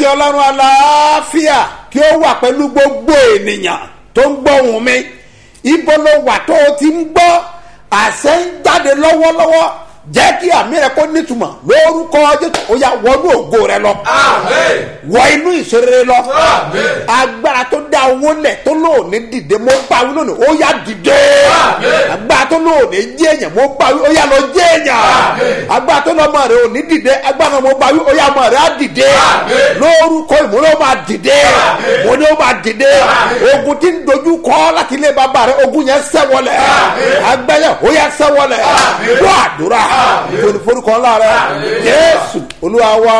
ọlọ́run aláàfíà kí ó wà pẹ̀lú gbogbo ènìyàn tó ń gbọ́ ohùn mi ibo ló wà tó o ti ń gbọ́ àṣẹ ń jáde lọ́wọ́lọ́wọ́ jẹ́ kí àmì rẹ kó nítumọ̀ lórúkọ jésù ó yà wọnú ògo rẹ lọ Amen. wọ inú ìṣeré lọ Amen. agbára tó dá owó lẹ̀ tó lóòní dìde mo bá wí lónìí ó yà dìde Amen. agbára tó lóòní jẹ́ èèyàn mo bá wí ó yà lọ jẹ́ èèyàn Amen. agbára tó lọ́mọ rẹ ò ní dìde agbára mo bá wí ó yà ọmọ rẹ á dìde Amen. lórúkọ ìmúlò máa dìde Amen. mo ní ó máa dìde Amen. ogun tí ń dojú kọ láti ilé bàbá rẹ ogun yẹn sẹ́wọlẹ̀ Amen. agbẹ́yẹ ó yẹ sẹ́wọlẹ̀ Amen. wọ́n àdúrà Amen. forúkọ ńlá rẹ Amen. jésù olúwa wá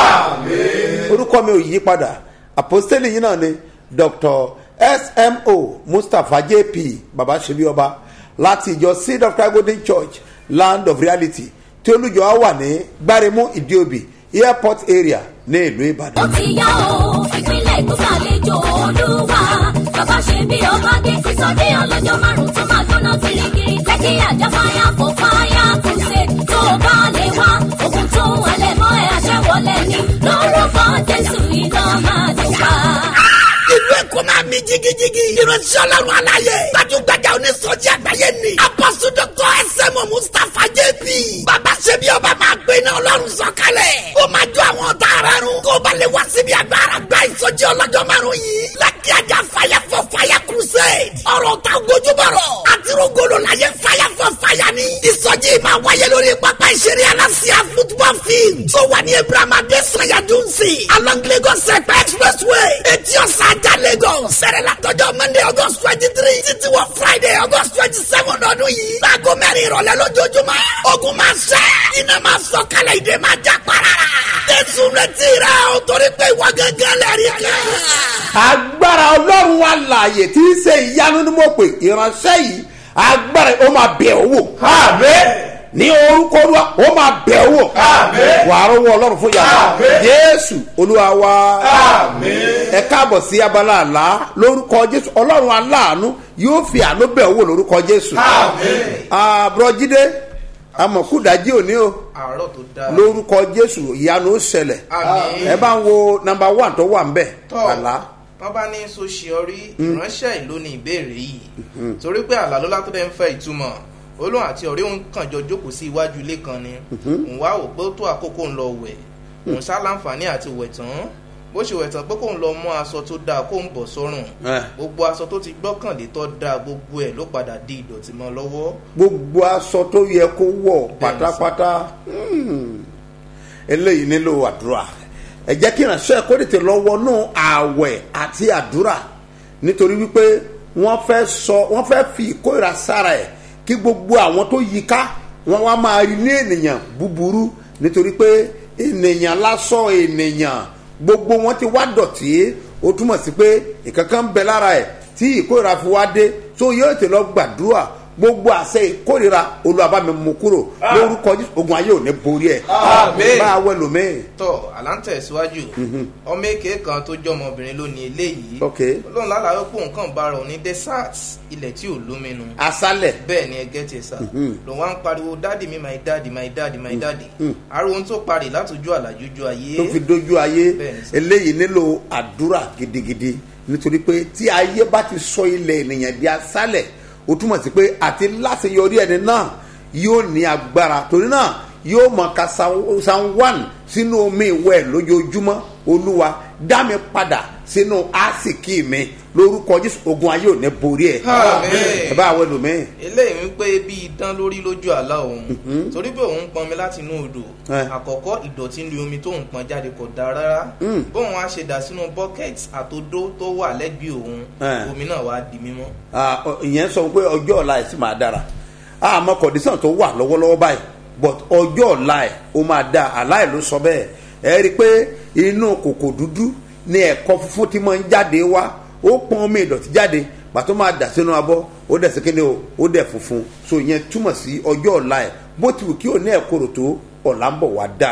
Amen. orúkọ mi ò yí padà àpòstélì yìí náà ni dr smo mustapha jp baba ṣebí ọba láti ìjọ seed of christ golden church land of reality tí olùjọ wa wà ní gbáremú ìdíòbí airport area ní ìlú ìbàdàn. ó ti yá o ìpínlẹ̀ èkó ṣàlejò olúwa bàbá ṣe bí ọba dé sísọdé ọlọ́jọ́ márùn-ún tó máa gbóná kirikiri lẹ́kì àjà fáyà fò fáyà crusade tó o bá lè wá ogun tó ń halẹ̀ mọ́ ẹ àṣẹ wọlé ni lórúkọ jésù iná máa dùn ká. ìlú èkó máa mi jigijigi. ìránṣẹ́ ọlọ́run aláyé. gbajúgbajà onísọjí àgbáyé ni. apọ́sù dọ́kọ̀ ẹsẹ̀mọ̀ mustapha jp. bàbá ṣe bí ọba máa gbé iná ọlọ́run sọ̀kalẹ̀. ó máa jó àwọn ọ̀tá ara run. kó o bá lè wá síbi agbára gba ìsọjí ọlọ́jọ́ márùn-ún yìí. lákì ajá fire for fire crusade. ọ̀rọ̀ ta gojúbọ̀rọ̀. àtirúgolo láyé fire for fire ni. ìsọjí máa wáyé lórí pápá ìṣeré aláṣẹ football field. tó wà ní ibrahima adesanya dunsi. along lagos ẹ̀pẹ́ expressway. etí ọ̀sán ajá lagos. sẹ̀rẹ̀ látọjọ́ monday august twenty three títí wọ friday august twenty seven ọdún yìí. láago mẹ́rin ìrọ̀lẹ́ lójoojúmọ́. ogun máa ṣẹ́. iná máa sọ kálẹ̀ ìdè máa já para. jésù retí rẹ o torí pé ìwọ gángan lẹ́rìí kan. agbára ọlọ́run wa láàyè tí í ṣe ìyanu ni mo pè ìránṣẹ́ yìí agbára ó máa bẹ̀ ọ́ wò Amen. ní orúkọ olúwa ó máa bẹ̀ ọ́ wò Amen. wàá rọ́wọ́ ọlọ́run fún yàrá Amen. jésù olúwa wa Amen. ẹ káàbọ̀ sí abala àlá lórúkọ jésù ọlọ́run aláàánú yóò fi àánú bẹ̀ ọ́ wò lórúkọ jésù Amen. àbúrọ̀jídé amọ̀kúdájí òní o àárọ̀ tó dáa. lórúkọ jésù ìyanu ó ṣẹlẹ̀ Àmín. ẹ bá ń wo nọmba one tó wà ń bẹ̀ tọ́ àlá. wọ́n bá ní sọ́síọ́rí ìránṣẹ́ ìlú ní ìbéèrè yìí torí pé àlá ló látọ́dẹ̀ ń fẹ́ ìtumọ̀ olóhùn àti ọ̀rẹ́ òun kàn jọ jókòó sí iwájú ilé kan ni òun wá wò pé ó tó àkókò ń lọ wẹ̀ òun sá láǹfààní àti wẹ̀ tán bó ṣe wẹ̀ tán pé kóun lọ mú aṣọ tó dáa kóun bọ̀ sọ́rùn Eh. gbogbo aṣọ tó ti gbọ́kànlé tó dáa gbogbo ẹ̀ ló padà di ìdọ̀tí mọ́ lọ́wọ́ gbogbo aṣọ tó yẹ kó wọ pátápátá hmm, eléyìí nílò àdúrà ẹ jẹ́ kí ìránṣẹ́ kó tètè lọ wọnú ààwẹ̀ àti àdúrà nítorí wípé wọ́n fẹ́ sọ wọ́n fẹ́ fi ìkórira sára ẹ̀ kí gbogbo àwọn tó yí ká wọ́n wá máa rí ní ènìyàn búburú nítorí pé ènìyàn lásán ènìyàn gbogbo wọn ti wá dọ̀tí ó túmọ̀ sí pé ìkankan ń bẹ lára ẹ̀ tí ìkórira fi wá dé tó yóò tè lọ gbàdúrà gbogbo àṣẹ ìkórira olùwàbámi mú kúrò lórúkọ Jésù, ogun ayé ò ní borí ẹ Àmín. bá a wẹ lómi tọ́ àlántẹ̀ síwájú ọmọ èké kan tó jẹ́ ọmọbìnrin ló ní eléyìí Ok. olóhùn lálàá pé òun kàn bára òun ní desert ilẹ̀ tí ò lóminu asálẹ̀ bẹ́ẹ̀ ni ẹgẹ́ ti sà lòun wá ń pariwo dáàdì mi my daddy my daddy my daddy ariwo tó parí látòjú àlàjújú ayé tó fi dojú ayé Bẹ́ẹ̀ni sir. eléyìí nílò àdúrà gidigidi nítorí pé tí ayé bá ti sọ ilẹ̀ ènìyàn di asálẹ̀ ó túmọ̀ sí pé àti láti yọrí ẹni náà yóò ní agbára torí náà yóò mọ ka san san one sínú omi ìwẹ̀ lójoojúmọ́ olúwa dá mi padà sínú àsìkí mi lórúkọ jésù ogun ayé ò ní borí ẹ Àmín. ẹ bá àwọn ẹlòmíín eléyìí ń pé bí idán lórí lójú àlá òun torí pé òun pọnmi láti inú odò Eh. àkọ́kọ́ ìdọ̀tí ní omi tóun pọn jáde kò dáa rárá bóun á ṣe dà sínú bucket àtodó tó wà lẹ́gbẹ̀ẹ́ òun Eh. omi náà wá di mímọ́. Ah, ọ- ìyẹn sọ pé ọjọ́ ọ̀la ẹ̀ sì máa dára àmọ́ kọ̀dísàn tó wà lọ́wọ́lọ́wọ́ báyìí but ọjọ́ ọ̀la ẹ̀ ó máa dáa aláì ló sọ bẹ́ẹ̀ ẹ rí i pé inú kòkò dúdú ni ẹ̀kọ́ funfun ti máa ń jáde wá ó pọn omi ìdọ̀tí jáde pàtó máa dà sínú abọ́ ó dẹ̀ sí kíni o ó dẹ̀ funfun so ìyẹn túmọ̀ sí ọjọ́ ọ̀la ẹ̀ bó ti wù kí o ní ẹ̀kọ́rò tó ọ̀la ń bọ̀ wá dára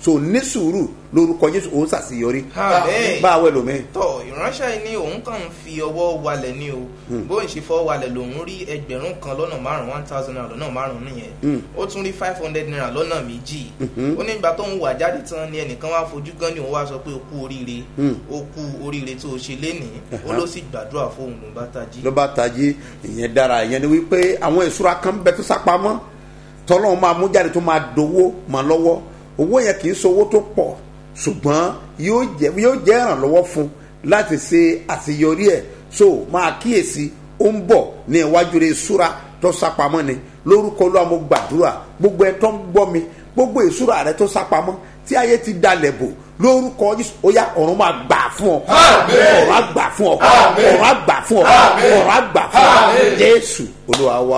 so ní sùúrù lórúkọ jésù òun ṣàṣeyọrí Àmín. bá a wẹ̀ lómi. tọ ìránṣẹ́ yìí ní òun kàn ń fi ọwọ́ walẹ̀ ní o bóun ṣe fọ́ walẹ̀ lòun rí ẹgbẹ̀rún kan lọ́nà márùn-ún one thousand naira lọ́nà márùn-ún nìyẹn ó tún rí five hundred naira lọ́nà méjì ó ní ìgbà tóun wà jáde tán ni ẹnìkan wá fojú gan ni òun wá sọ pé o kú oríire o kú oríire tó o ṣe lénìí ó ló sì gbàdúrà fóun ló bá tají. ló bá tají ìyẹn dára ìyẹn ni wípé àwọn ìṣúra kan bẹ tó sápamọ́ tọ́lọ́run máa mú jáde tó máa dowó mọ́ lọ́wọ́ owó yẹn kì í sowó tó pọ̀ ṣùgbọ́n yóò jẹ́ yóò jẹ́ ìrànlọ́wọ́ fún láti ṣe àṣeyọrí ẹ̀ so máa kíyèsí ó ń bọ̀ ní iwájú rẹ̀ ìṣúra tó sápamọ́ ni lórúkọ Olúwa mo gbàdúrà gbogbo ẹ tó ń gbọ́ mi gbogbo ìṣúra rẹ tó sápamọ́ tí ayé ti dalẹ̀ bò lórúkọ Jésù ó yá ọ̀run máa gbà fún ọ ọ̀run á gbà fún ọ ọ̀run á gbà fún ọ ọ̀run á gbà fún ọ Jésù Olúwa wa.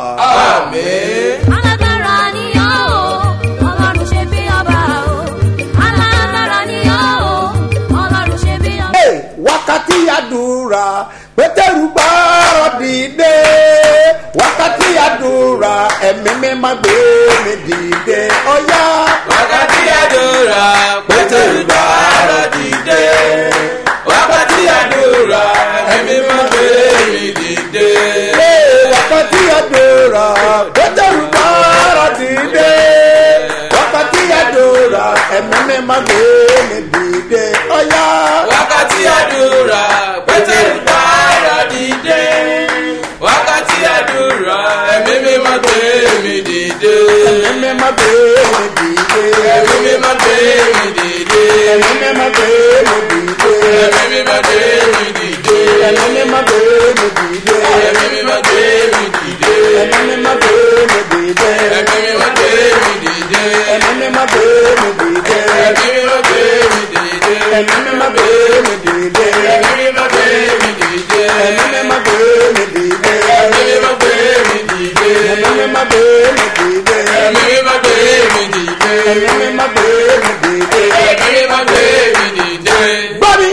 alágbára ni ọ́ o ọlọ́run ṣe bí ọba o alágbára ni ọ́ o ọlọ́run ṣe bí ọba. Hey, wákàtí àdúrà pétérù gbọ́rọ̀ dìde wákàtí àdúrà ẹ̀mí mi máa gbé mi dìde ọ̀yá. wákàtí àdúrà pétérù gbàrà dìde wákàtí àdúrà ẹ̀mí máa gbé mi dìde. Hey, wákàtí àdúrà pétérù gbọ́rọ̀ dìde wákàtí àdúrà ẹ̀mí mi máa gbé mi dìde ọ̀yá. wákàtí àdúrà pétérù gbàrà dìde wákàtí àdúrà ẹ̀mí mi máa gbé mi dìde. ẹ̀mí mi máa gbé mi dìde. ẹ̀mí mi máa gbé mi dìde. ẹ̀mí mi máa gbé mi dìde. ẹ̀mí mi máa gbé mi dìde. ẹ̀mí mi máa gbé mi dìde. ẹ̀mí mi máa gbé mi dìde. ẹ̀mí mi máa gbé mi dìde. ẹ̀mí mi máa gbé mi dìde. ẹ̀mí mi máa gbé mi dìde. ẹ̀mí mi máa gbé mi dìde. ẹ̀mí mi máa gbé mi dìde. ẹ̀mí mi máa gbé mi dìde. ẹ̀mí mi máa gbé mi dìde. ẹ̀mí mi máa gbé mi dìde. ẹ̀mí mi máa gbé mi dìde. ẹ̀mí mi máa gbé mi dìde. ẹ̀mí mi máa gbé mi dìde. ẹ̀mí mi máa gbé mi dìde. gbọ́ mi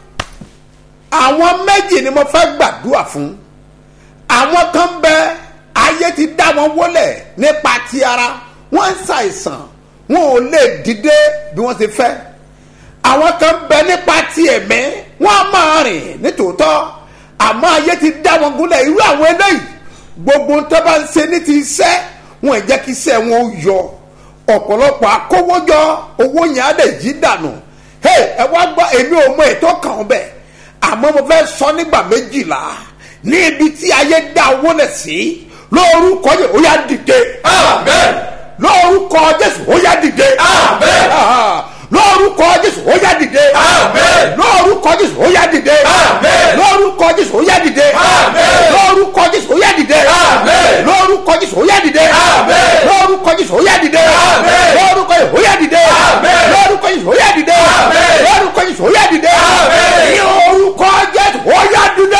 àwọn méjì ni mo fẹ́ gbàdúrà fún àwọn kan bẹ ayé ti dá wọn wọlẹ̀ nípa ti ara wọ́n ń ṣàìsàn wọn ò lè dìde bí wọ́n ti fẹ́ àwọn kan bẹ nípa ti ẹ̀mí wọ́n á máa rìn nítòótọ́ àmọ́ ayé ti dá wọn gúnlẹ̀ irú àwọn eléyìí gbogbo tó bá ń ṣe ní ti iṣẹ́ wọn ò jẹ́ kí iṣẹ́ wọn ó yọ ọ̀pọ̀lọpọ̀ akówójọ owó yẹn á lè jí dànù hey ẹ wá gbọ́ èmi ò mọ ètò kan bẹ́ẹ̀ àmọ́ mo fẹ́ sọ nígbà méjìlá ní ibi tí ayé dá owó lẹ̀ sí lórúkọ yẹn ó yá dìde amen. lórúkọ jésù ó yá dìde Amen. Ah, lórúkọ jésù ó yá dìde Amen. lórúkọ jésù ó yá dìde Amen. lórúkọ jésù ó yá dìde Amen. lórúkọ jésù ó yá dìde Amen. lórúkọ jésù ó yá dìde Amen. lórúkọ jésù ó yá dìde Amen. lórúkọ jésù ó yá dìde Amen. lórúkọ jésù ó yá dìde Amen. lórúkọ jésù ó yá dìde Amen. ní orúkọ jésù ó yá dìde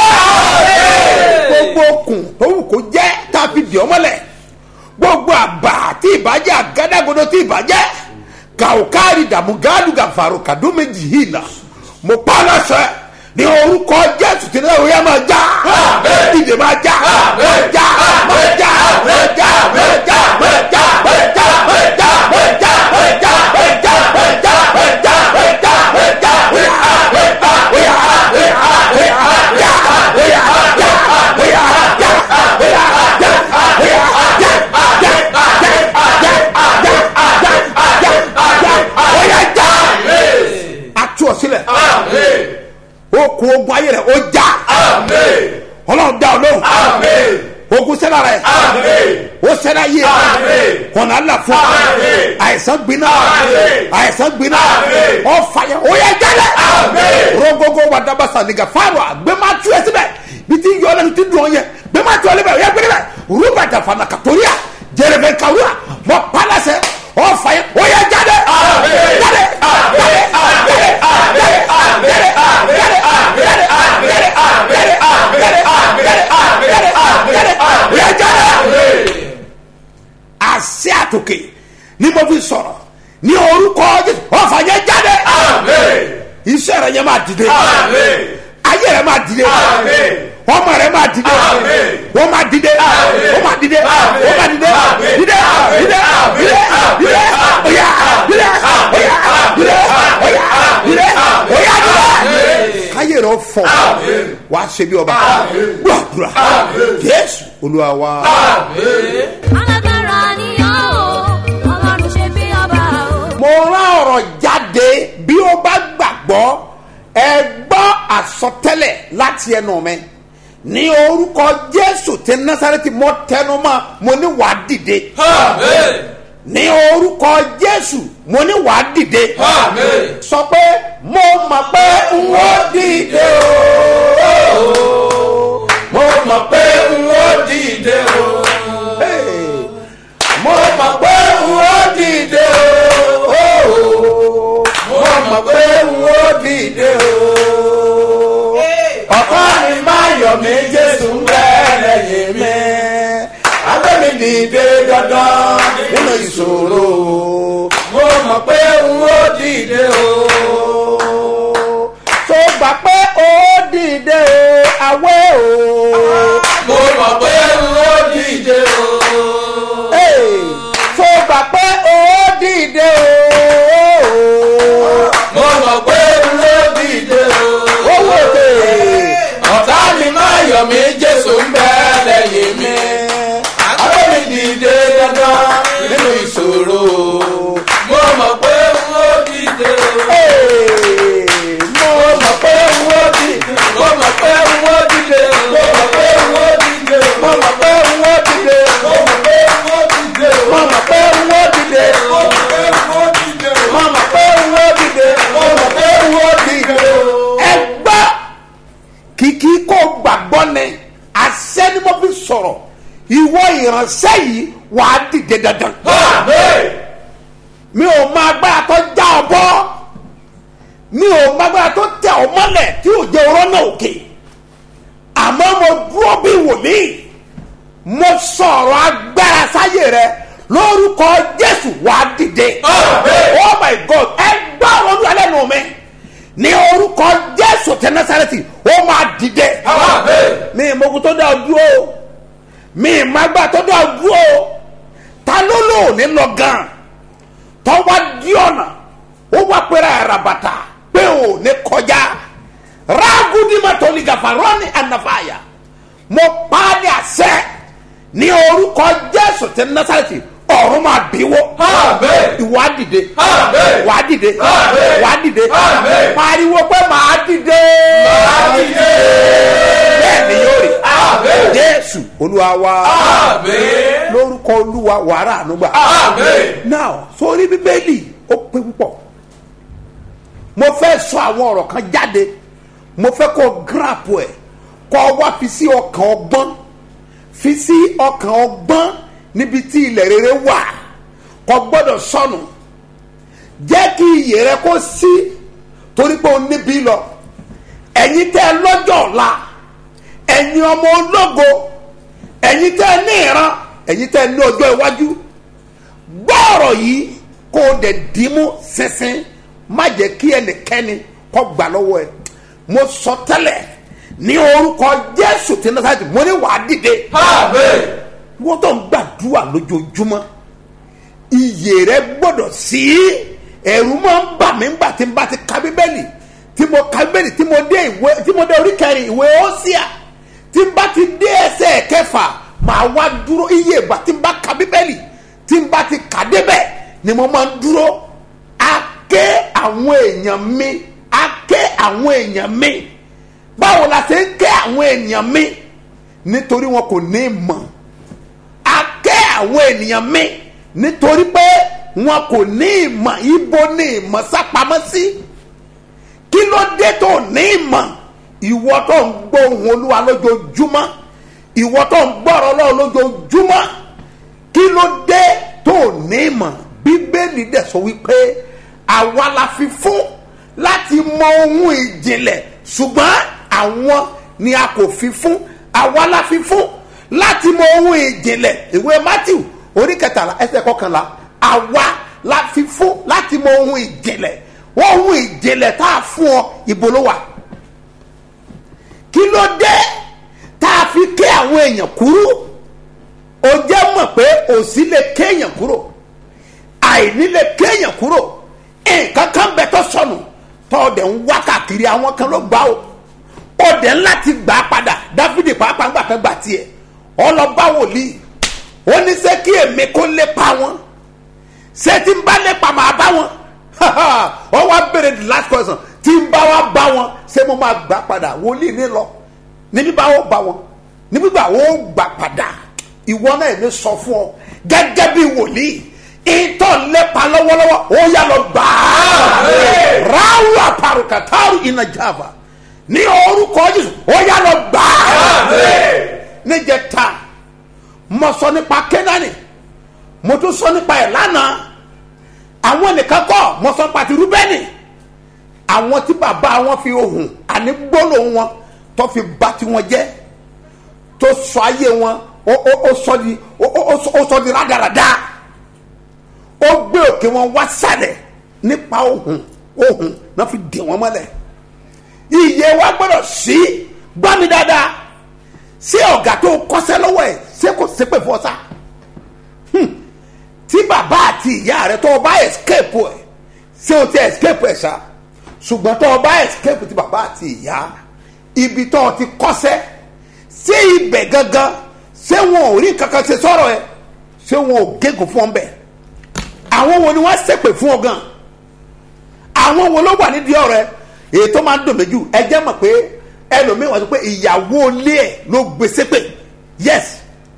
gbogbo okùn tó wù kó jẹ́ tàbí dì ọmọlẹ̀ gbogbo àbá tí ìbàjẹ́ àgádágodo tí ìbàjẹ́ kàwkárí dàmúgádù gàfàrò kàdúméjì yìí là mo pa á lọ́sẹ̀ ní orúkọ jésù tí náà òye máa já ìdè máa já máa já máa já máa já máa já máa já máa já máa já máa já máa já máa já máa já máa já máa já máa já óyá óyá óyá óyá já óyá já óyá já óyá já óyá já óyá já atu ọsílẹ̀ amen. okùn ogun ayé rẹ̀ ó já amen. ọlọ́run dá ọ lóhùn amen. ogun sẹ́la rẹ̀ amen. ó sẹ́la yé Àmín. ọ̀nà àlà fún Àmín. àìsàn gbiná Àmín. àìsàn gbiná Àmín. ọ̀fàyà ó yẹ jálẹ̀ Àmín. rogogo wadabasa nìga fáwọn àgbẹ̀má tú ẹ síbẹ̀ bí ti yọ ọ́nà ti dùn ọ́ yẹ gbẹ̀má tú ọ lébẹ̀ ó yẹ gbẹ̀rẹ̀ bẹ̀ rúbàtà fana kàtóríà jẹrẹbẹ kàwúrà mọ pálásẹ ọ̀fàyà ó yẹ jálẹ̀ Àmín. jálẹ̀ jálẹ̀ jálẹ̀ jálẹ̀ jálẹ̀ jálẹ̀ jálẹ̀ jálẹ̀ jálẹ̀ jálẹ̀ ó yẹ jálẹ̀ àṣẹ àtòkè ni mo fi sọ̀rọ̀ ní orúkọ jésù ọ̀fà yẹn jáde amen. iṣẹ́ rẹ̀ yẹn máa dìde amen. ayé rẹ̀ máa dìde Àmín. ọmọ rẹ̀ máa dìde Àmín. wọ́n máa dìde Àmín. wọ́n máa dìde Àmín. wọ́n máa dìde Àmín. dìde Àmín. dìde Àmín. dìde Àmín. dìde Àmín. oya dìde oya Àmín. fọ Àmín. wà á ṣe bí ọba Àmín. gbàdúrà Àmín. jésù olúwa wa. alágbára ni ọ́ o ọlọ́run ṣe bí ọba o. mo rán ọ̀rọ̀ jáde bí ó bá gbàgbọ́ ẹ gbọ́ àsọtẹ́lẹ̀ láti ẹnu mi ní orúkọ jésù tí násàrẹ́tì mọ́ tẹnumọ́ mo ní wàá dìde ní orúkọ jésù mo ní wàá dìde sọ pé mo mọ̀ pé n ó dìde o mo mọ̀ pé n ó dìde o Hey. mo mọ̀ pé n ó dìde o mo mọ̀ pé n ó dìde o ọkọ mi máa yọ̀ mí jésù ń bẹ́ẹ̀ lẹ́yìn mi abẹ́mi dìde dandan nínú ìṣòro mo mọ̀ pé n ó dìde o tó gbà pé ó dìde o àwẹ̀ o mo mọ̀ pé n ó dìde o. Hey, tó gbà pé ó dìde o mo mọ̀ pé n ó dìde o. owó tè ọ̀tá mi máa yọ̀ mí jésù ń bẹ lẹ́yìn mi. abẹ́mi dìde dandan nínú ìṣòro. mo mọ̀ pé n ó dìde o. Hey, mo mọ̀ pé n ó dìde mo mọ̀ pé n ó dìde o. mo mọ̀ pé n ó dìde o. mo mọ̀ pé n ó dìde mo mọ̀ pé n ó dìde o. mo mọ̀ pé n ó dìde mo mọ̀ pé n ó dìde o. mo mọ̀ pé n ó dìde mo mọ̀ pé n ó dìde ẹ gbọ́ kìkì kó gbàgbọ́ ni àṣẹ ni mo fi sọ̀rọ̀ ìwọ ìránṣẹ́ yìí wàá dìde dandan Àmín. mi ò máa gbára tó já ọ bọ́ mi ò máa gbára tó tẹ ọ mọ́lẹ̀ tí ò jẹ́ ọ̀rọ̀ náà òkè àmọ́ mo dúró bí wòlíì mo sọ̀rọ̀ agbára sáyé rẹ lórúkọ jésù wàá dìde Àmín. oh my god ẹ gbọ́ ọ̀rọ̀ lẹ́nu mi ní orúkọ jésù tẹ násàrẹ́tì ó máa dìde Àmín. mi ìmọ̀kú tó dá ọ dúró mi ìmọ̀gbà tó dá ọ dúró ta ló lò ní lọ gan tọ́wá di ọ̀nà ó wá pẹ́rẹ́ àràbàtà pé ò ní kọjá rágùdìmọ̀tò ní gàfàrọ́ọ̀nì ànàfàyà mo pa á ní àṣẹ ní orúkọ jésù tí násàlẹ̀tì ọ̀run máa bíwó Àmín. ìwà dìde Àmín. wà dìde Àmín. wà dìde Àmín. pariwo pé màá dìde Màá dìde. bẹ́ẹ̀ ni yóò rí Àmín. jésù olúwa wa Àmín. lórúkọ olúwa wàrà ànúgbà Àmín. now sórí bíbélì ó pé púpọ̀ mo fẹ́ sọ àwọn ọ̀rọ̀ kan jáde mo fẹ́ kó gíràpù ẹ̀ kó wá fi sí ọkàn ọgbọ́n fi sí ọkàn ọgbọ́n níbi tí ilẹ̀ rere wà kò gbọ́dọ̀ sọnù jẹ́ kí iyè rẹ kó sí torí pé o níbí lọ ẹ̀yin tẹ́ ẹ lọ́jọ́ ọ̀la ẹ̀yin ọmọ ológo ẹ̀yin tẹ́ ẹ ní ìran ẹ̀yin tẹ́ ẹ ní ọjọ́ iwájú gbọ́ọ̀rọ̀ yìí kó o dẹ̀ dìímú sínsìn má jẹ́ kí ẹnikẹ́ni kọ́ gbà lọ́wọ́ ẹ mo sọ tẹ́lẹ̀ ní orúkọ jésù tí nasarati mo ní wàá dìde Àmín. wọ́n tó ń gbàdúrà lójoojúmọ́ iyè rẹ gbọ́dọ̀ sí ẹ̀rù máa ń bà mí ńgbà tí n bá ti ka bíbélì tí mo ka bíbélì tí mo dé ìwé tí mo dé orí kẹrin ìwé ósíà tí n bá ti dé ẹsẹ̀ kẹfà màá wá dúró iye ìgbà tí n bá ka bíbélì tí n bá ti kà débẹ̀ ni mo máa ń dúró a ké àwọn èèyàn mi a ké àwọn èèyàn mi báwo la ṣe ń ké àwọn èèyàn mi nítorí wọn kò ní ìmọ̀ a ké àwọn ènìyàn mi nítorí pé wọn kò ní ìmọ̀ ibo ní ìmọ̀ sápamọ́ sí kí ló dé tó ní ìmọ̀ ìwọ tó ń gbọ́ ohùn olúwa lójoojúmọ́ ìwọ tó ń gbọ́rọ̀ lọ́wọ́ lójoojúmọ́ kí ló dé tó ní ìmọ̀ bíbélì dẹ̀ sọ wípé àwa la fi fún láti mọ ohun ìjìnlẹ̀ ṣùgbọ́n àwọn ni a kò fi fún àwa la fi fún láti mọ ohun ìjìnlẹ̀ ìwé matthew orí kẹtàlá ẹsẹ̀ kọkànlá àwa la fi fún láti mọ ohun ìjìnlẹ̀ ohun ìjìnlẹ̀ tá a fún ọ ibo ló wà kí ló dé tá a fi ké àwọn èèyàn kúrú o jẹ́ mọ̀ pé òsì lè kéèyàn kúrò àìní lè kéèyàn kúrò nǹkan kan bẹ tó sọnù tó o dẹ̀ ń wá káàkiri àwọn kan ló gbá o ó dẹ̀ ńlá ti gbà á padà dáfídì pàápàá ńgbà kan gbà tiẹ̀ ọlọ́ba wòlíì ó ní sẹ́ kí èmi kó lépa wọn ṣé tí ń bá lépa màá bá wọn ọ wá béèrè the last question tí ń bá wá bá wọn ṣé mo máa gbà padà wòlíì ní lọ níbí bá wọ́n bá wọn níbí bá wọ́n gbà padà ìwọ náà ní sọ fún ọ gẹ́gẹ́ bí wòlíì ìtọ́ lépa lọ́wọ́lọ́wọ́ ó yà lọ gbà á ráwù àparùkàtàrù iná java ní orúkọ jésù ó yà lọ gbà á níjẹta mo sọ nípa kẹ́nání mo tún sọ nípa ẹ̀ lánàá àwọn nìkan kọ́ mo sọ nípa ti rúbẹ́nì àwọn tí bàbá wọn fi ohùn àní gbólóhùn wọn tó fi bá tiwọn jẹ́ tó sọ ayé wọn ó ó ó sọ di ó ó ó sọ- ó sọ di rádaràda ó gbé òkè wọn wá sálẹ̀ nípa ohùn ohùn náà fi dè wọn mọ́lẹ̀ iye wa gbọ́dọ̀ sí gbọ́ mi dáadáa ṣé ọ̀gá tó kọ́sẹ́ lọ́wọ́ ẹ̀ ṣé kò ṣépè fún ọ sá Hmm. tí bàbá àti ìyá rẹ tó o bá escape ẹ̀ ṣé o ti escape ẹ̀ ṣá ṣùgbọ́n tó o bá escape ti bàbá àti ìyá ibi tó o ti kọ́sẹ́ ṣé ibẹ̀ gangan ṣé wọn ò rí kankan ṣe sọ̀rọ̀ ẹ̀ ṣé wọn ò gégùn fún ọ bẹ́ẹ̀ àwọn wo ni wọ́n ṣépè fún ọ gan àwọn wo ló wà nídìí ọ̀rẹ́ èyí tó máa ń dùn méjì ẹ jẹ́ mọ̀ pé ẹlòmíín wà sọ pé ìyàwó ilé ẹ̀ ló gbé ṣépè yes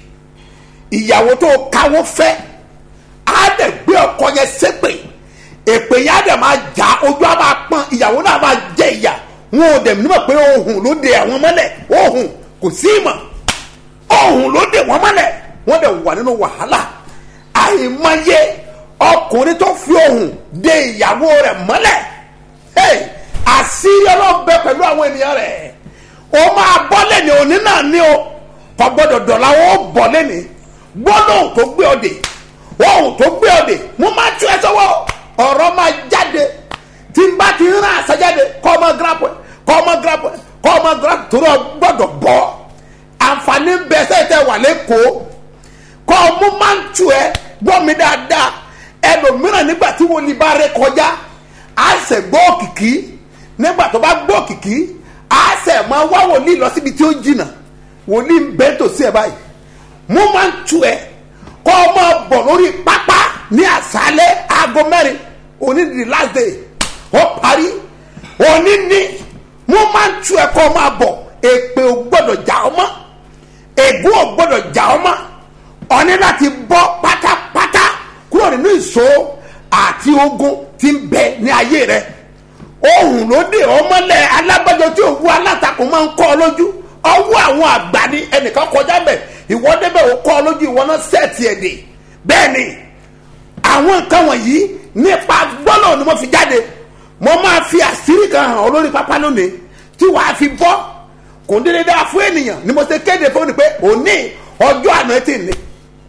ìyàwó tó káwọ́ fẹ́ á dẹ̀ gbé ọkọ yẹn ṣépè èpè yẹn á dẹ̀ máa jà ojú á máa pọ́n ìyàwó náà máa jẹ ìyà wọn ò dẹ̀ nímọ̀ pé ohun ló de àwọn mọ́lẹ̀ ohun kò sí ìmọ̀ ohun ló de wọ́n mọ́lẹ̀ wọ́n dẹ̀ wà nínú wàhálà àìmọye ọkùnrin tó fi ohun de ìyàwó rẹ̀ mọ́lẹ̀ hey, àṣírí ọlọ́bẹ pẹ̀lú àwọn ènìyàn rẹ̀ ó máa bọ́ lẹ́ni òní náà ní o kò gbọ́dọ̀ dọ̀la ó bọ̀ lẹ́ni gbọ́dọ̀ tó gbé ọdẹ ohun tó gbé ọdẹ mo máa tú ẹ sọ́wọ́ ọ̀rọ̀ máa jáde tí n bá ti ń rán àṣà jáde kọ́ ọmọ gírapù kọ́ ọmọ gírapù kọ́ ọmọ gírapù tó rọ gbọ́dọ̀ bọ́ àǹfààní bẹ́ẹ̀ sẹ́yìn wà lẹ́kọ̀ọ́ kọ́ ọmú máa ń tu ẹ gbọ́ mi dáadáa ẹlòmíràn nígbà tí wọ́n ní bá rẹ kọjá á sẹ̀ gbọ́ òkìkí nígbà tó bá gbọ́ òkìkí á sẹ̀ máa wá wòlíì lọ síbi tí ó jìnnà wòlíì ń bẹ́ẹ̀ tó sí ẹ báyìí mo máa ń tu ẹ kọ́ ọ máa bọ̀ lórí pápá ní àṣálẹ́ aago mẹ́rin òní di last day ó parí òní ní mo máa ń tu ẹ kọ́ ọ máa bọ̀ èpè ò gbọ́dọ̀ jà ọ́ mọ́ ègún ò gbọ́dọ̀ jà ọ́ mọ́ ọ ní láti bọ́ pátápátá kúrò nínú ìṣó àti ogun tí ń bẹ ní ayé rẹ ohun ló dé ọmọlẹ alábàjọ tí òwú alátakùn máa ń kọ́ ọ lójú ọwọ́ àwọn àgbà ní ẹnìkan kọjá bẹ̀ ìwọ débẹ̀ ò kọ́ ọ lójú ìwọ náà sẹ́ẹ̀tì ẹ̀ dè bẹ́ẹ̀ ni àwọn nǹkan wọ̀nyí nípa gbọ́dọ̀ ni mo fi jáde mo máa fi àṣírí kan hàn ọ́ lórí pápá lónìí tí wàá fi bọ́ kò ń dédé dáa fún ènìyàn ni mo ṣe kéde fún mi pé òní ọjọ́ àná ti ní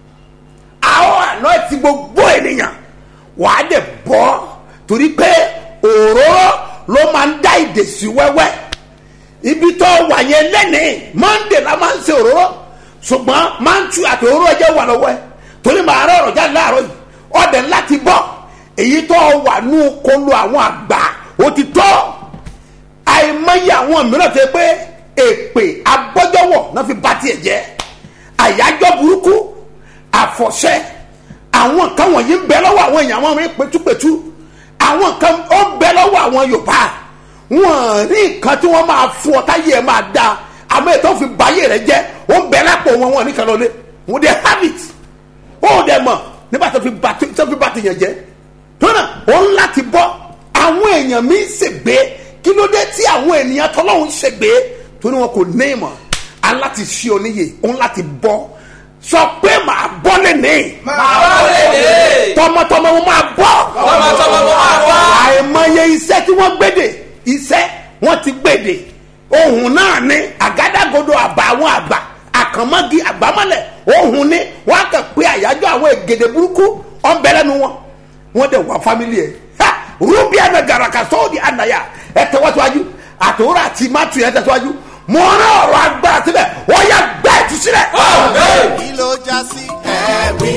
àwọn àná ti gbogbo ènìyàn wàá dẹ̀ bọ́ torí pé òróró ló máa ń dá ìdè sí wẹ́wẹ́ ibi tó wà yẹn lẹ́nìí monday la máa ń ṣe òróró ṣùgbọ́n máa ń tu àti òróró ẹ̀jẹ̀ wà lọ́wọ́ ẹ̀ torí màá rọ̀ ọ̀rọ̀ jáde láàárọ̀ yìí ọ̀dẹ̀ láti bọ̀ èyí tó wà nù kolo àwọn àgbà ó ti tọ́ àìmọye àwọn mìíràn tó yẹ pé èpè abọ́jọ́wọ̀ náà fi ba tiẹ̀ jẹ́ àyájọ́ burúkú àfọ̀ṣẹ́ àwọn nǹkan wọ̀nyí ń bẹ lọ́wọ́ àwọn èèyàn àwọn ọmọ pẹ̀túpẹ̀tú àwọn nǹkan ó ń bẹ lọ́wọ́ àwọn yorùbá wọn rí nǹkan tí wọ́n máa fún ọ táyé ẹ̀ máa da àmọ́ ètò fi báyé rẹ jẹ́ ó ń bẹ lápò wọn wọn nìkan lọlé wọn dẹ habit ó dẹ mọ̀ nígbà tó fi ba tó fi ba tèèyàn jẹ́ tónà ó ń láti bọ́ àwọn èèyàn mi ń ṣègbè kí ló dé tí àwọn ènìyàn tọ́lọ́hún ń ṣègbè torí wọn kò ní ìmọ̀ aláti ṣí oníyè ó ń láti bọ́ sọ pé màá bọ́ lẹ́nìí máa bọ́ lédè. tọmọtọmọ mo máa bọ́ Tọmọtọmọ mo máa bọ́. àìmọye iṣẹ́ tí wọ́n gbèdè iṣẹ́ wọ́n ti gbèdè ohun náà ni àgádágodo àbá àwọn àgbà àkànmọ́gi àgbámọ́lẹ̀ ohun ni wọ́n á kàn pé àyájọ́ àwọn ègèdè burúkú ọ̀nbẹ̀lẹ́nu wọn wọ́n dẹ̀ wá fámìlì ẹ̀ ha rúbí àná gàràkà sọ́ọ̀dì ànáyà ẹ̀ tẹ́wọ́síwájú àtòwúrọ̀ àti mátù ẹ̀ tẹ́síwájú mọ̀ ọ́nà ọ̀rọ̀ agbára síbẹ̀ wọ́n yà gbá ìtúsílẹ̀. Amen. kí ló já sí. ẹ̀rí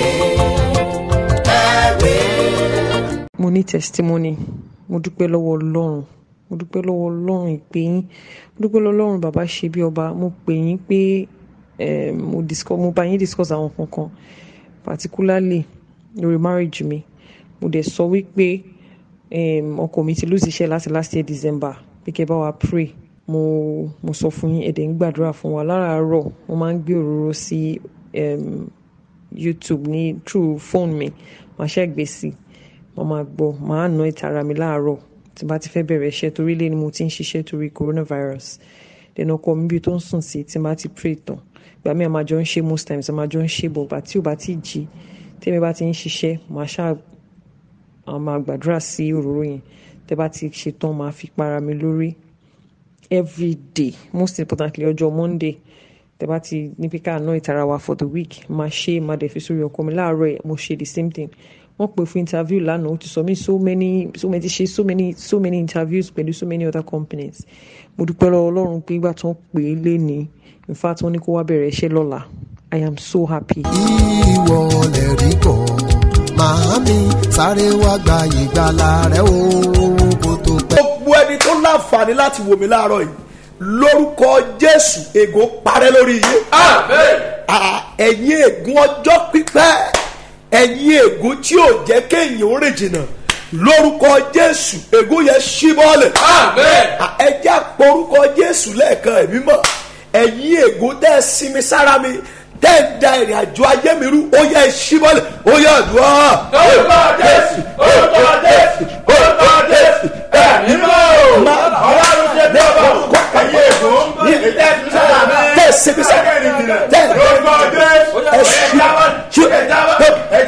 ẹ̀rí. mo ní testimony mo dúpẹ́ lọ́wọ́ ọlọ́run mo dúpẹ́ lọ́wọ́ ọlọ́run ìpè yín mo dúpẹ́ lọ́wọ́ ọlọ́run bàbá ṣe bí ọba mo pè yín pé eh, mo discuss mo bá yín discuss àwọn kankan particularly lórí marriage mi mo dẹ̀ sọ wípé um, ọkọ mi ti lose iṣẹ́ láti last year december pé kẹ́ bá wa pray mo mo sọ fún yín ẹ̀dẹ̀ ń gbàdúrà fún wa láràárọ̀ mo máa ń gbé òróró sí um, youtube ní through phone mi màá ṣe gbé sí màá máa gbọ́ màá ná ìtara mi láàárọ̀ tí bá ti fẹ́ bẹ̀rẹ̀ iṣẹ́ torí lé ni mo ti ń ṣiṣẹ́ torí coronavirus dẹ̀nà ọkọ mi bí tó ń sùn sí tí bá ti pray tán ìgbà mi àmàjọ ń ṣe most times àmàjọ ń ṣe bọ̀ bá tí ò bá ti jí tẹ́mi bá ti ń ṣiṣẹ́ màá ṣáà a máa gbàdúrà sí òróró yẹn tẹ bá ti ṣetán máa fi para mi lórí every day most importantly ọjọ́ monday tẹ bá ti ní pé ká ná ìtara wa for the week máa ṣe máa dẹ̀ fi sórí ọkọ mi láàárọ̀ ẹ̀ mo ṣe the same thing wọ́n pè fún interview lánàá ó ti sọ mí so many so many ti ṣe so many so many interviews pẹ̀lú so many other companies mo dúpẹ́ lọ́wọ́ ọlọ́run pé ìgbà tó ń pè é lé ní in fact wọ́n ní kó wá bẹ̀rẹ̀ iṣẹ́ lọ́la i am so happy. ìwọ lè rí kọ́ màámi sáré wá gba ìgbàlà rẹ o kó tó pẹ́. gbogbo ẹni tó láǹfààní láti wò mí láàárọ̀ yìí lórúkọ jésù ègò parẹ́ lórí iye. Ah, ẹ̀yin ègún ọjọ́ pípẹ́ ẹ̀yin ègún tí ò jẹ́ kéèyàn ó rìn jìnnà lórúkọ jésù ègún yẹn ṣí bọ́ọ̀lẹ̀. Ah, ẹ jẹ́ àporúkọ jésù lẹ́ẹ̀kan ẹ̀mí mọ̀ ẹ̀yin ègún tẹ́ ẹ sinmi sára mi tẹ́ ẹ da ìrìn àjò ayé mi rú ó yẹ ẹ ṣí bọ́ọ̀lẹ̀ ó yẹ àdúrà. orúkọ jésù orúkọ jésù orúkọ jésù ẹ̀mí mọ̀ máa ọlọ́run ṣe bí ọba kó ẹ̀yin ègún ní tẹ́ ẹ sinmi sára tẹ́ ẹ lórúkọ jésù ẹ ṣí ṣí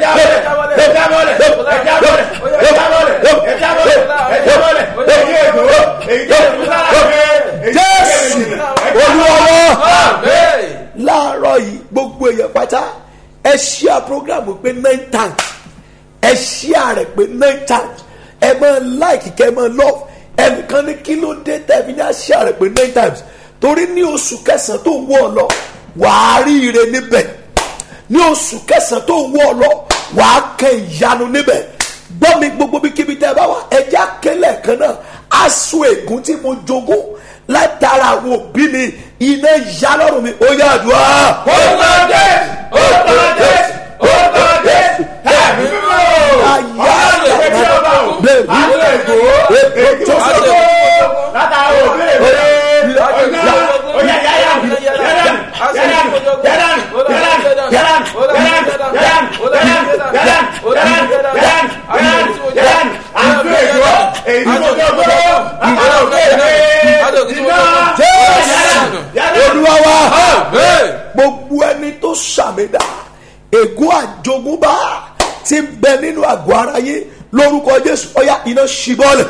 jésù olúwọ́wọ́ láàárọ̀ yìí gbogbo èèyàn pátá ẹ ṣíà program pé nine times ẹ ṣíà rẹ̀ pé nine times ẹ máa like kẹ́ ẹ máa love ẹnìkan ní kí ló dé tẹ̀mí ní àṣíà rẹ̀ pé nine times torí ní oṣù kẹsàn-án tó ń wọ̀ ọ́ lọ wàá rí ire níbẹ̀ ní oṣù kẹsàn-án tó ń wọ̀ ọ́ lọ wàá kẹ ìyanu níbẹ̀ gbọ́ mi gbogbo bí kíbi tẹ́ ẹ bá wà ẹjẹ́ akẹ́lẹ̀ kan náà aṣọ ègún tí mo jogún látara àwọn òbí mi iná ìyá lọ́rùn mi ó yá àdúrà. orúkọ jésù orúkọ jésù orúkọ jésù ẹ̀mí mímọ́. ayé àgbàdo bẹ́ẹ̀ bí èkó tó sọ. látara òbí mi. olúwa wa gbogbo ẹni tó sàmìdá ègún àjogúnbá ti ń bẹ nínú àgọ́ ara yín lórúkọ jésù ọyá iná ṣibọ́lẹ̀.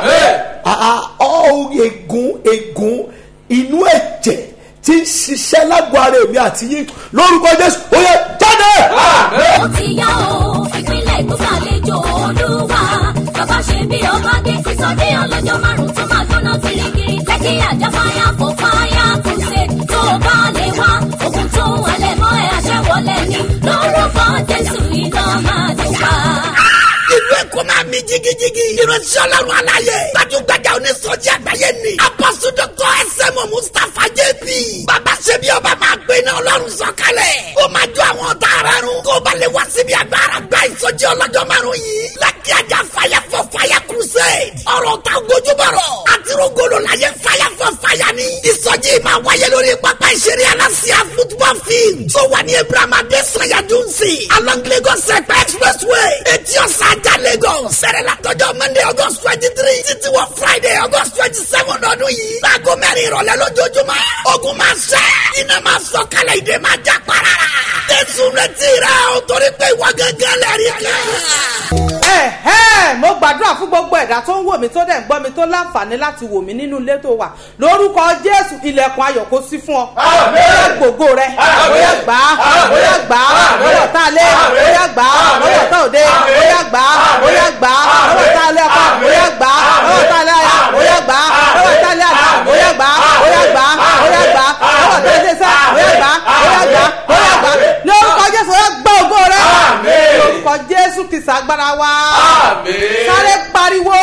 ọ ègún ègún inú ẹ̀jẹ̀ tí ń ṣiṣẹ́ lágọ̀ọ́ ara èmi àti yín lórúkọ jésù ó yẹ jáde. ó ti yá o ìpínlẹ̀ èkó ṣàlejò olúwa bàbá ṣe bí ọba dé sísọdí ọlọ́jọ́ márùn-ún tó máa gbóná kirikiri lẹ́kí àjà fáyà fò fáyà kùsè tó bá lè wá ogun tó ń halẹ̀ mọ́ ẹ̀ àṣẹwọlẹ̀ ni lórúkọ jésù iná máa dùn pa. ìlú èkó máa mi jigijigi. ìránṣẹ́ ọlọ́run aláyé. gbajúgbajà onísọjí àgbáyé ni. apọ́sù dọ́kọ̀ ẹsẹ̀mù mustapha jp. bàbá ṣebí ọba máa gbé iná ọlọ́run sọ̀kalẹ̀. ó máa jó àwọn ọ̀tá ara run. kó o bá lè wá síbi agbára gba ìsọjí ọlọ́jọ́ márùn yìí. lákì ajá fire for fire crusade. ọ̀rọ̀ ta gojúbọ̀rọ̀. àtirogolo la yẹ fire for fire ni. ìsọjí máa wáyé lórí pápá ìṣeré alásíá football field. tó wà ní abraham adesanya dunsi. along lagos ẹ̀pẹ́ expressway. etí ọ̀sán ajá lagos. sẹ̀rẹ̀ látọjọ́ monday august twenty three títí wọ friday august twenty seven ọdún yìí. láago mẹ́rin ìrọ̀lẹ́ lójoojúmọ́. ogun máa ṣẹ́. iná máa sọ kálẹ̀ ìdè máa já parara. jésù retí rẹ̀ o torí pé ìwọ gángan lẹ́rìí kan ẹ̀hẹ́ mo gbàdúrà fún gbogbo ẹ̀dá tó ń wò mí tó dẹ̀ ń gbọ́ mi tó láǹfààní láti wò mí nínú ilé tó wà lórúkọ jésù ilẹ̀kùn ayọ̀ kó sí fún ọ. bóyá gbogbo rẹ bóyá gbà á bóyá gbà á lọ́wọ́ tá a lé bóyá gbà á lọ́wọ́ tá òde bóyá gbà á bóyá gbà á lọ́wọ́ tá a lé ọkọ bóyá gbà á lọ́wọ́ tá a lé aya bóyá gbà á lọ́wọ́ tá a lé àná bóyá gbà á bóyá gbà á bóyá gbà á lọ́wọ́ tá a lé sá bóyá gbà á bóyá gbà á bóyá gbà á lórúkọ jésù bóyá gbọ́ ògo rẹ lórúkọ jésù kìsà agbára wa sáré pariwo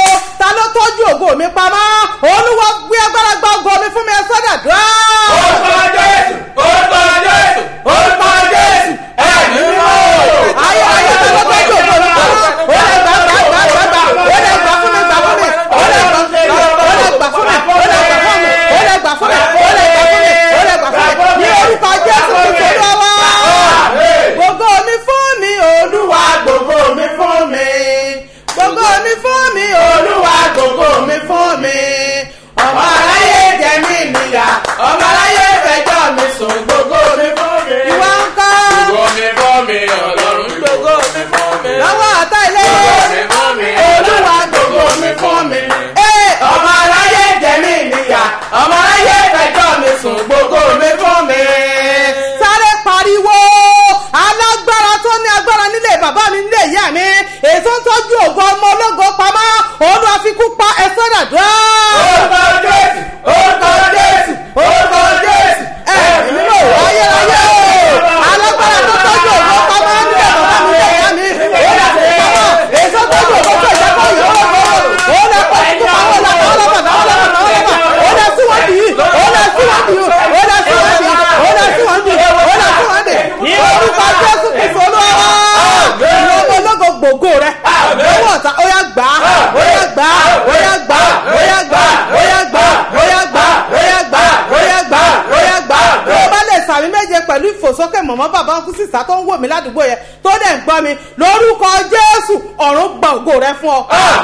ta ló tọ́jú ògo mi pamọ́ olúwa gbé agbára gba ògo mi fún mi ẹ sọ́dà dùá. orúkọ jésù orúkọ jésù orúkọ jésù ẹ̀mí mímọ́. ayé ayé ta ló tọ́jú ògo mi pamọ́ ó lè gbà gbà gbà gbà gbà ó lè gbà fún mi gbà fún mi ó lè gbà ó lè gbà fún mi ó lè gbà fún mi ó lè gbà fún mi ó lè gbà fún mi ó lè gbà fún mi ní orúkọ jésù kristu olúwa gbogbo mi fún mi olúwa gbogbo mi fún mi gbogbo mi fún mi olúwa gbogbo mi fún mi ọmọ aráyé jẹ mí níyà ọmọ aráyé fẹjọ mi sùn gbogbo mi fún mi. ìwọ ń kọ́ gbogbo mi fọ́ mi ọlọ́run gbogbo mi fọ́ mi. lọ́wọ́ ọ̀tá ilé mi fún mi olúwa gbogbo mi fún mi. Ee, ọmọ aráyé jẹ mí níyà ọmọ aráyé fẹjọ mi sùn gbogbo mi fún mi. sáré pariwo alágbára tó ní agbára nílé bàbá mi nílé ìyá mi èso ń tọ́jú ògo ọmọ ológo pamọ́ òun àfikún pa ẹ̀sọ́ dàdúrà. orúkọ jésù orúkọ jésù orúkọ jésù ẹ̀mí mímọ́ ayérayé alágbára tó tọ́jú ògo pamọ́ nílé bàbá mi nílé ìyá mi òun àfikún pamọ́ èso tọ́jú ògo tó ìjẹ́kọ̀ yòówó òun lè pọ̀ sí pamọ́ làwọn ọlọ́pàá làwọn ọlọ́pàá làwọn ọlọ́pàá òun lè síwájú yìí òun lè síwájú yìí òun lè síwájú yìí òun lè síwájú yìí òun lè síwájú yìí ní orúkọ jésù kìí olúwa ìwọ ọmọ ológo gbòógò rẹ lọ́wọ́ ọ̀tá ó yá gbà á ó yá gbà á ó yá gbà á ó yá gbà á ó yá gbà á ó yá gbà á ó yá gbà á ó yá gbà á ó yá gbà á bí o bá lè sàmì méje pẹ̀lú ìfòsókè mọ̀mọ́ bàbá ọkùnrin sísá tó ń wò mí ládùúgbò yẹn tó dẹ̀ ń gbọ́ mi lórúkọ jésù ọ̀run gba ògo rẹ fún ọ.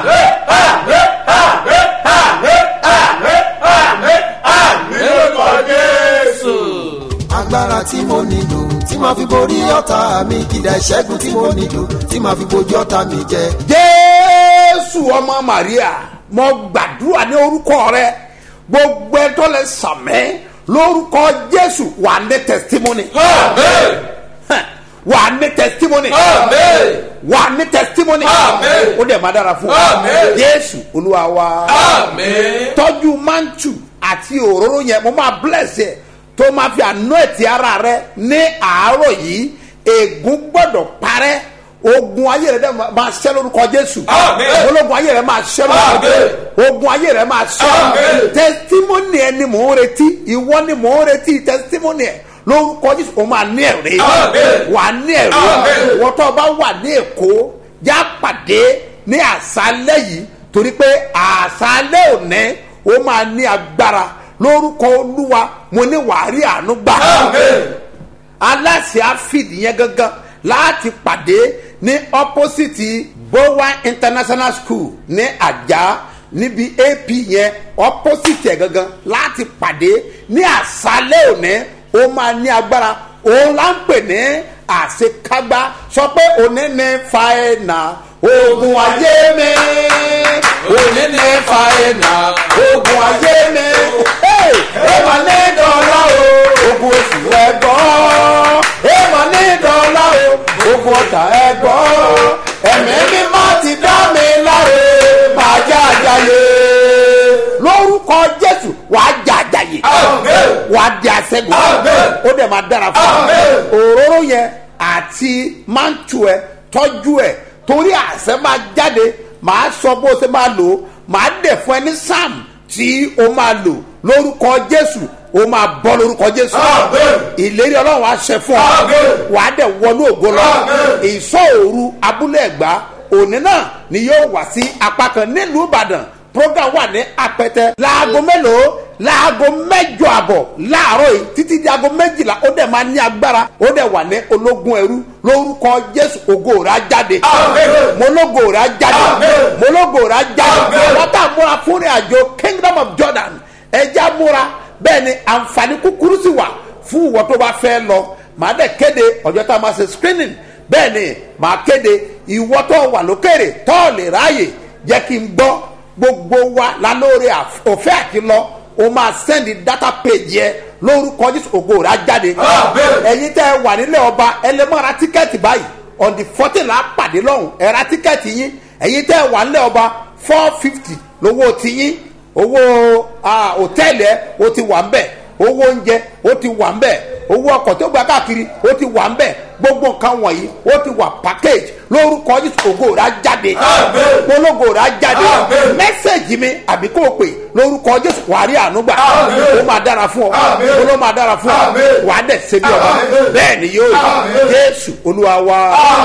orúkọ jésù. agbára tí mo nílò tí màá fi borí ọ̀tá mi kìdá ìṣẹ́gun tí mo nílò tí màá fi bojú ọ̀tá mi jẹ. jésù ọmọ maria mo gbàdúrà ní orúkọ rẹ gbogbo ẹ tó lè sàmẹ lórúkọ jésù wà ní testimony amen Hàn, wà ní testimony amen wà ní testimony Amen. ó dẹ̀ máa dára fún ọ Amen. jésù olúwa wa amen. tọ́jú mantu àti òróró yẹn mo máa bless yẹ tó máa fi àná ẹ̀tì ara rẹ ní àárọ̀ yìí ègún gbọ́dọ̀ parẹ́ ogun ayé rẹ dẹ máa ṣẹ́ lórúkọ jésù Amen. ológun ayé rẹ máa ṣẹ́ lórúkọ Amen. jésù ogun ayé rẹ máa ṣẹ́ Amen. testimony ẹ ni mò ń retí ìwọ ni mò ń retí testimony ẹ lórúkọ jésù o máa ní ẹ̀rí Amen. wà á ní ẹ̀rí Amen. wọ́n tó o bá wà ní èkó já pàdé ní àṣálẹ́ yìí torí pé àṣálẹ́ òní ó máa ní agbára lórúkọ olúwa mo ní wàárí àánú gbà Amen. aláṣẹ àfìdí yẹn gangan láti pàdé ní opposite bowa international school ní àjà níbi ap yẹn opposite ẹ̀ gangan láti pàdé ní àṣálẹ́ òní ó máa ní agbára òun là ń pè ní àṣekágbá sọ pé òní ní fàáyínà ogun ayé mi òní ní fàáyínà ogun ayé mi ẹ mà ní dọ́là o ogun oṣù ẹ̀gbọ́n ẹ mà ní dọ́là o ogun ọ̀tà ẹ̀gbọ́n ẹ̀mí mímọ́ ti dá mi láre máa jẹ́ àjàyè lórúkọ jésù wàá jẹ́ àjàyè Amen. wàá di àṣẹgun Amen. ó dẹ̀ máa dára fún ọ Amen. òróró yẹn àti mántù ẹ tọ́jú ẹ torí àṣẹ máa jáde màá sọ bó ṣe máa lò ó màá dẹ̀ fún ẹ ní sam tí o máa lò lórúkọ jésù o máa bọ́ lórúkọ jésù Amen. ìlérí ọlọ́run á ṣe fún ọ Amen. wàá dẹ̀ wọnú ògo lọ Amen. ìsọ òru abúlé ẹ̀gbá òní náà ni yóò wá sí apá kan nílùú ìbàdàn program wà ní apẹtẹ láago mélòó láago mẹjọ àbọ̀ láàárọ̀ yìí títí di aago méjìlá ó dẹ̀ máa ní agbára ó dẹ̀ wà ní ológun ẹrú lórúkọ jésù ògo rẹ̀ á jáde Amen. mologo rẹ̀ á jáde Amen. mologo rẹ̀ á jáde Amen. wọ́n tà múra fún ìrìn àjò kingdom of jordan ẹja múra bẹ́ẹ̀ ni àǹfààní kúkúrú sì wà fún ìwọ tó bá fẹ́ lọ màá dẹ̀ kéde ọjọ́ tá a máa ṣe screening bẹ́ẹ̀ ni màá kéde ìwọ tó wà lókèrè tó lè ráàyè jẹ́ kí n gbọ́ gbogbo wa lálóore òfẹ́ àti lọ o máa sẹ́ndì data page yẹ lórúkọ jésù ògo rẹ̀ á jáde Amen. ẹ̀yin tẹ́ ẹ wà nílẹ̀ ọba ẹ lè máa ra tíkẹ́ẹ̀tì báyìí on the fourteen la pàdé lọ́hùn ẹ ra tíkẹ́ẹ̀tì yín ẹ̀yin tẹ́ ẹ wà nílẹ̀ ọba four fifty lówó ti yín owó ah, hòtẹ́ẹ̀lì ẹ o ti wà ń bẹ̀ owó oúnjẹ o ti wà ń bẹ̀ owó ọkọ̀ tó gba káàkiri ó ti wà ń bẹ̀ gbogbo nǹkan wọ̀nyí ó ti wà package lórúkọ jésù ògo rà jáde polongo rà jáde mẹ́sẹ̀gì mi àbí kò pè lórúkọ jésù wàá rí ànúgbà ó máa dára fún ọ ó ló máa dára fún ọ wàá dẹ̀ ṣe bí ọba bẹ́ẹ̀ ni yóò rí jésù olúwa wa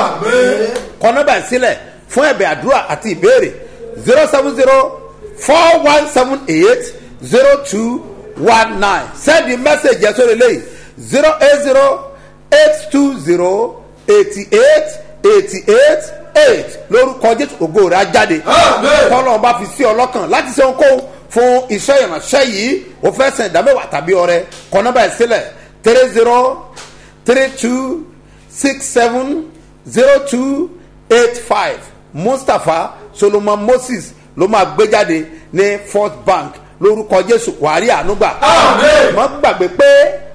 kọ́nọ́bà sílẹ̀ fún ẹ̀bẹ̀ àdúrà àti ìbéèrè zero seven zero four one seven eight zero two one nine send the message yẹn sórí eléyìí zero eight zero eight two zero eighty eight eighty eight eight lórúkọ jésù ògo rẹ̀ á jáde tọ́lọ́run bá fi sí ọlọ́kàn láti ṣe ohunkóhun fún iṣẹ́ ìránṣẹ́ yìí ó fẹ́ sẹ̀ ìdámẹ́wàá tàbí ọrẹ kọ́nọ́bà ẹ̀ sílẹ̀ three zero three two six seven zero two eight five mustapha solomon moses ló máa gbé jáde ní first bank lórúkọ jésù wàhálì ànúgbà má gbàgbé pé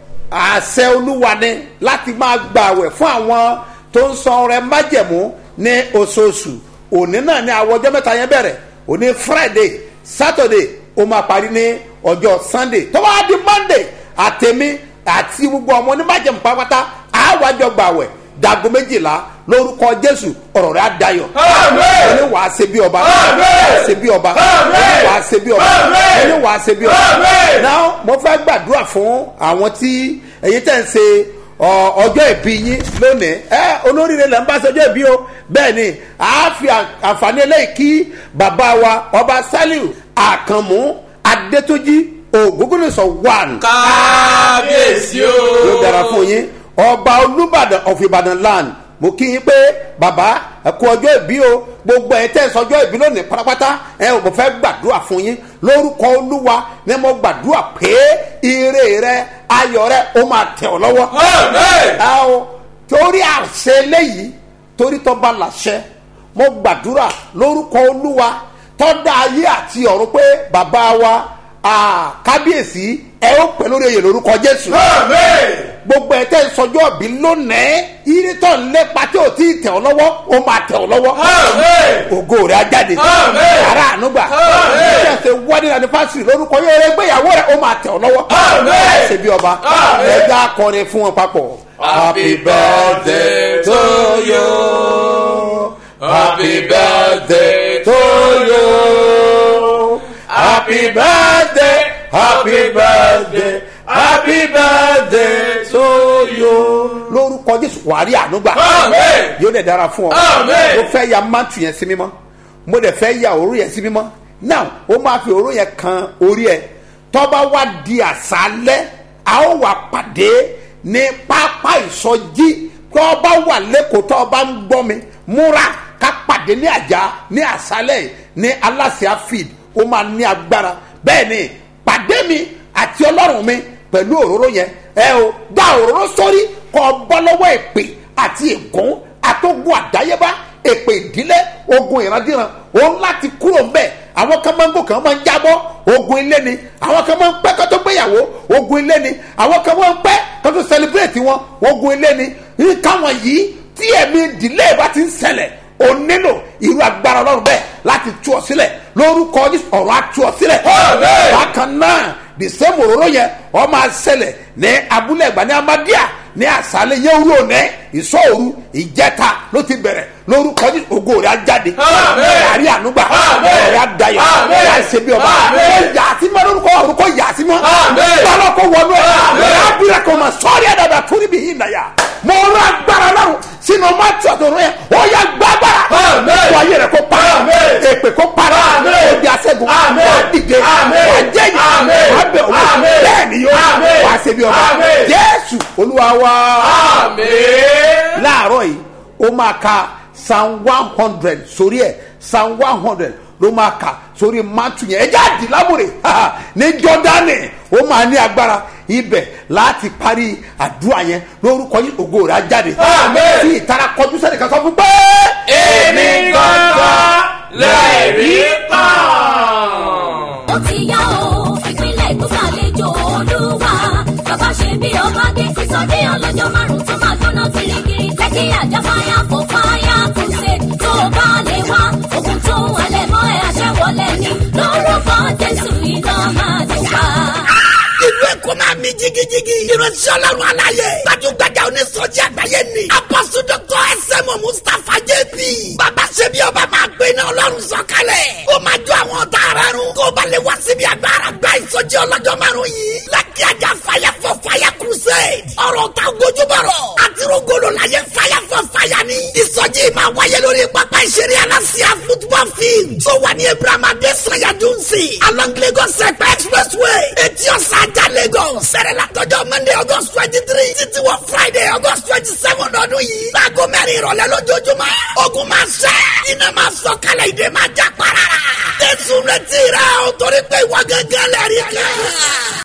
àṣẹ olúwa ni láti máa gbàwẹ̀ fún àwọn tó ń san ọrẹ májẹ̀mú ní oṣooṣù òní náà ní àwọn ọjọ́ mẹ́ta yẹn bẹ̀rẹ̀ òní friday saturday ó máa parí ní ọjọ́ sunday tó bá di monday àtẹ̀mí àti gbogbo ọmọ onímájẹ̀mú pátápátá àwájọ gbàwẹ̀ dago méjìlá lórúkọ jésù ọ̀rọ̀ rẹ̀ adayọ̀ ẹni wàá ṣe bí ọba wàá ṣe bí ọba ẹni wàá ṣe bí ọba ẹni wàá ṣe bí ọba náà mo fẹ́ gbàdúrà fún àwọn tí ẹ̀yin tẹ̀ ń ṣe ọjọ́ ìbí yín lónìí ẹ olóríire lẹ́ ń bá ṣe ọjọ́ ìbí o bẹ́ẹ̀ ni a fi àǹfààní eléyìí kí bàbá wa ọba saliu àkànmú adétúnjì ògúngúnìsọ one. kábíyèsí o. yóò dára fún yín ọba olùbàdàn of ìbàdàn land mo kí yín pé bàbá ẹ kú ọjọ́ ìbí o gbogbo ẹ tẹ́ ẹ sọjọ́ ìbí lónìí pátápátá ẹ ò mo fẹ́ gbàdúrà fún yín lórúkọ olúwa ní mo gbàdúrà pé ire rẹ ayọ̀ rẹ ó máa tẹ̀ ọ́ lọ́wọ́. ẹ o torí àṣẹ eléyìí torí tó bá làṣẹ mo gbàdúrà lórúkọ olúwa tọ́da ayé àti ọ̀run pé bàbá wa kábíyèsí ẹ ó pè lórí oyè lórúkọ jésù gbogbo ẹ tẹ́ sọjọ́ bí lónìí iritọ́ lépa tí o ti tẹ̀ ọ́ lọ́wọ́ o máa tẹ̀ ọ́ lọ́wọ́ ògo rẹ̀ á jáde ara ànúgbà ẹ ṣe wedding anniversary lórúkọ yóò rẹ gbéyàwó rẹ o máa tẹ̀ ọ́ lọ́wọ́ ṣe bí ọba ẹja akọrin fún wọn papọ̀. happy birthday to you happy birthday to you happy birthday happy birthday happy birthday to you. lórúkọ jésù wàá rí ànúgbà Amen. yóò dẹ̀ dára fún ọ Amen. mo fẹ́ ya mántù yẹn sí mímọ́ mo dẹ̀ fẹ́ ya òru yẹn sí mímọ́ now ó máa fi òru yẹn kan orí ẹ tọ́ba wá di àṣálẹ́ a ó wà pàdé ní pápá ìsọjí tọ́ba wà lẹ́kọ̀ọ́ tọ́ba ń gbọ́ mi múra ká pàdé ní àjà ní àṣálẹ́ yìí ní aláṣẹ feed ó máa ní agbára bẹ́ẹ̀ ni pàdé mi àti ọlọ́run mi pẹ̀lú òróró yẹn ẹ o gba òróró sórí kọ bọ́ lọ́wọ́ èpè àti ègún àtógun àdáyébá èpè ìdílé ogun ìrandíran òun láti kúrò ń bẹ̀ àwọn kan máa ń gò kan máa ń jábọ́ ogun ilé ni àwọn kan máa ń pẹ́ kó tó gbéyàwó ogun ilé ni àwọn kan máa ń pẹ́ kó tó celebrate wọn ogun ilé ni nǹkan wọ̀nyí tí ẹ̀mí ìdílé bá ti ń ṣẹlẹ̀ o nílò irú agbára ọlọ́run bẹ́ẹ̀ láti tú ọ sílẹ̀ lórúkọ Jésù ọ̀rọ̀ á tú ọ sílẹ̀ Amen. bákan náà the same òróró yẹn ọ máa ṣẹlẹ̀ ní abúlé ẹ̀gbá ní amadíà ní àṣálẹ̀ yẹn wúlò ní ìṣòro ìjẹta ló ti bẹ̀rẹ̀ lórúkọ Jésù ògo rẹ̀ á jáde Amen. yàrá ànúgbà Amen. ọ̀rẹ́ àdayọ̀ Amen. yà á ṣe bí ọba Amen. ó yà á sí mọ́ lórúkọ orúkọ yà á sí mọ́ Amen. bọ́lá kó wọnú ẹ̀ Amen. yà á bìrẹ̀ kó ma sọ́ọ́rì ẹ̀dàbà tó níbi yìí nàyà mo rán agbára lọ́rùn sínú ọmọ àti ọ̀dọ̀rọ̀ yẹn ó yà gbàgbára Amen. wọ́n ayé rẹ̀ kó para Amen. èpè kó para Amen. ó di aṣẹ́gun Amen. wọ́n á dìde Amen. wọ́n á jẹ́yìn Amen. wọ́n á bẹ̀ owó Amen. bẹ́ẹ̀ ni yóò Amen. wá ṣe bí ọba Amen. jésù olúwa wa Amen. láàárọ̀ yìí ó máa ka psalm one hundred sórí ẹ̀ psalm one hundred ló máa kà sórí mátù yẹn ẹjẹ́ àdìlámùrè ní jọ́dánì ó máa ní agbára ibẹ̀ láti parí àdúrà yẹn lórúkọ yìí ògo rẹ̀ á jáde Amen. tí ìtara kọjú sẹ́nìkan sọ fún pé. èmi gangan lẹ́ẹ̀rí kan. ó ti yá o ìpínlẹ̀ èkó ṣàlejò olúwa bàbá ṣe bí ọba dé sísọdí ọlọ́jọ́ márùn-ún tó máa gbóná kirikiri lẹ́kí àjà fáyà fò fáyà kò ṣe tó bá lè wá ogun tó wọlé mọ́ ẹ àṣẹwọlé ni lórúkọ jésù iná máa dùn pa. ìlú èkó máa mi jigijigi. ìránṣẹ́ ọlọ́run aláyé. gbajúgbajà onísọjí àgbáyé ni. apọ́sù dọ́kọ̀ ẹsẹ̀ mọ̀ mustapha jp. bàbá ṣe bí ọba máa gbé iná ọlọ́run sọ̀kalẹ̀. ó máa jó àwọn ọ̀tá ara run. kó o bá lè wá síbi agbára gba ìsọjí ọlọ́jọ́ márùn-ún yìí. lákì ajá fire for fire crusade. ọ̀rọ̀ ta gojúbọ̀rọ̀. àti rogolo la yẹ fire for fire ni. ìsọjí máa wáyé lórí pápá ìṣeré alásíá football field. tó wà ní abraham adesanya dunsi. along lagos ẹ̀pẹ́ expressway. etí ọ̀sán ajá lagos. sẹ̀rẹ̀ látọjọ́ monday august twenty three títí wọ friday august twenty seven ọdún yìí. láago mẹ́rin ìrọ̀lẹ́ lójoojúmọ́. ogun máa ṣẹ́. iná máa sọ kálẹ̀ ìdè máa já para. jésù retí rẹ̀ o torí pé ìwọ gángan lẹ́rìí kan.